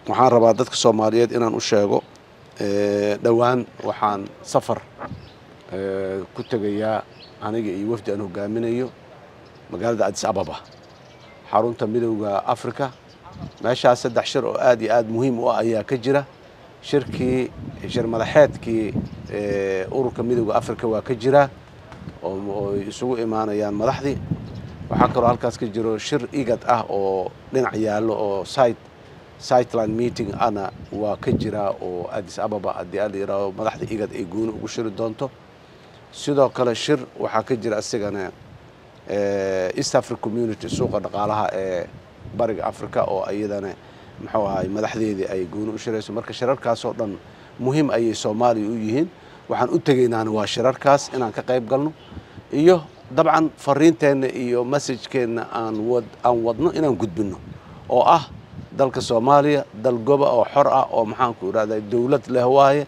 waxaan rabaa dadka soomaaliyeed inaan u sheego dhowaan waxaan safar ku tegayaa aniga iyo wafdi aan hogaaminayo magaalada adis ababa xarunta midowda africa meeshaas saddex shir oo aad iyo aad muhiim u ah ayaa ka jira shirkii shir madaxeedkii ururka midowda africa waa ka jira oo isugu imaanayaan madaxdii waxaa kaloo halkaas ka jiro shir igad ah oo dhinac yaallo oo site sightland meeting ana waa ka jiraa oo adis ababa haddii a la yidhaaho madaxda igad ay gooni ugu shiri doonto sidoo kale shir waxaa ka jira isigana east africa community suuqa dhaqaalaha ee bariga africa oo iyadana muxuu ahay madaxdeedii ay gooni u shirayso marka shirarkaasoo dhan muhiim ayay soomaaliya u yihiin waxaan u tegaynaana waa shirarkaas inaan ka qayb galno iyo dabcan fariinteenna iyo masajkeenna aan wad aan wadno inaan gudbinno oo ah dalka soomaaliya dal goba oo xor ah oo maxaanku idhahda dowlad leh waaye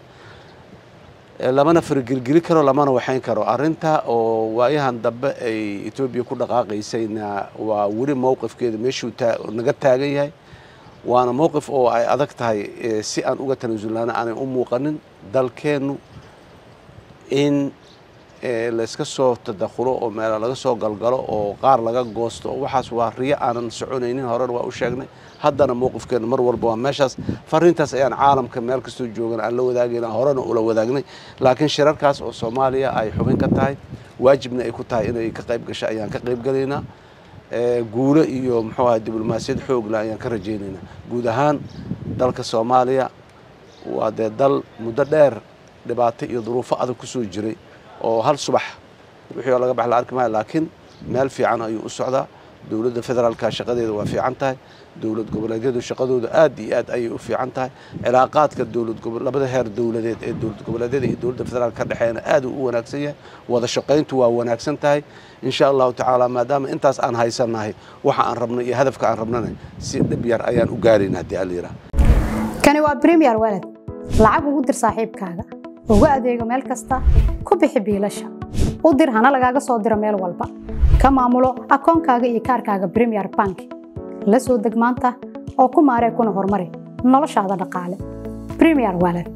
lamana fargelgeli karo lamana waxayn karo arrinta oo waayahan dambe ay etoobiya ku dhaqaaqaysayna waa weli mowqifkeeda meeshuu naga taagan yahay waana mowqif oo ay adag tahay si aan uga tanaasulnaana aanay u muuqanin dalkeennu in layska soo tadakhulo oo meela laga soo galgalo oo qaar laga goosto waxaas waa riyo aanan soconaynin horena waa u sheegnay haddana mowqifkeena mar walba waa meeshaas fariintaas ayaan caalamka meel kastoo joogan aan la wadaagayna horena ula wadaagnay laakiin shirarkaas oo soomaaliya ay xubin ka tahay waajibna ay ku tahay inay ka qayb gasho ayaan ka qayb galaynaa guulo iyo muxuu aha diblomaasiyad xoogla ayaan ka rajaynaynaa guud ahaan dalka soomaaliya waa dee dal muddo dheer dhibaato iyo duruufo adag ku soo jiray oo hal subax wixii oo laga bax la arki maayo laakiin meel fiican ayuu u socdaa dowladda federaalka shaqadeeda waa fiican tahay dowlad goboleedyadu shaqadooda aad iyo aad ayay u fiican tahay cilaaqaadka dowlad labada heer dowladeed ee dowlad goboleedyada iyo dowladda federaalka ka dhexeeyana aad uu u wanaagsan yahay wada shaqayntu waa wanaagsan tahay insha allahu tacaala maadaama intaas aan haysannahay waxa aan rabnay iyo hadafka aan rabnana si dhib yar ayaan u gaarayna haddii alla yidhaha kani waa premier walad lacag ugu dir saaxiibkaaga ugu adeego meel kasta ku bixi biilasha u dir hana lagaaga soo diro meel walba ka maamulo akoonkaaga iyo kaarkaaga bremier bank la soo deg maanta oo ku maaree kuna horumari noloshaada dhaqaale bremier walad